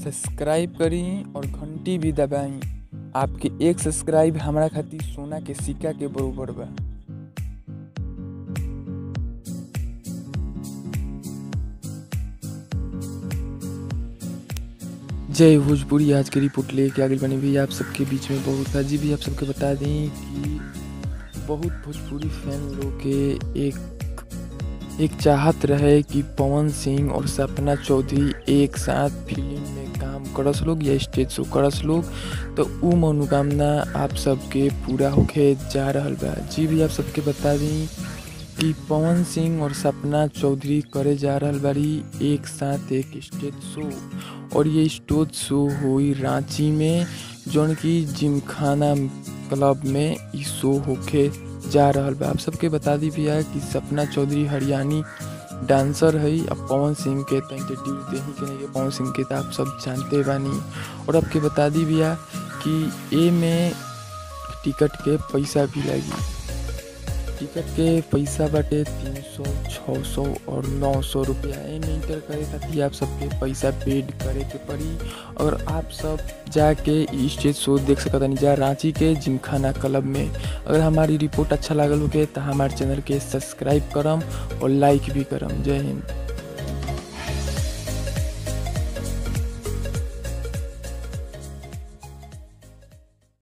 subscribe करी और घंटी भी दबाई आपके एक सब्सक्राइब हमरा खातिर सोना के सिक्का के बरोबर बा जय भोजपुरी आज के रिपोर्ट लेके आगे बने भी आप सबके बीच में बहुत अजी भी आप सबके बता दें कि बहुत भोजपुरी फैन लोग के एक एक चाहत रहे कि पवन सिंह और सपना चौधरी एक साथ फिल्म में काम करस लोग या स्टेज शो करस लोग तो उ मनोकामना आप सबके पूरा होके जा रहल बा जी भी आप सबके बता दी कि पवन सिंह और सपना चौधरी करे जा रहल बारी एक साथ एक स्टेज शो और ये स्टेज शो हुई रांची में जौन की जिमखाना क्लब में ई शो होके जा रहल बा आप सबके बता दी भैया कि सपना चौधरी हरियाणी डांसर है अब पवन सिंह के तो इंट्रोड्यूस दे ही के नहीं पवन सिंह के तो आप सब जानते बानी और आपके बता दी भैया कि ए में टिकट के पैसा भी लगी टिकट के पैसा बाटे तीन सौ छः सौ और नौ सौ रुपया एमे इंटर करे खातिर आप सबके पैसा पेड करे के पड़ी और आप सब जाके ई स्टेज शो देख सकत जा रांची के जिमखाना क्लब में अगर हमारी रिपोर्ट अच्छा लागल होके तो हमारे चैनल के सब्सक्राइब करम और लाइक भी करम जय हिंद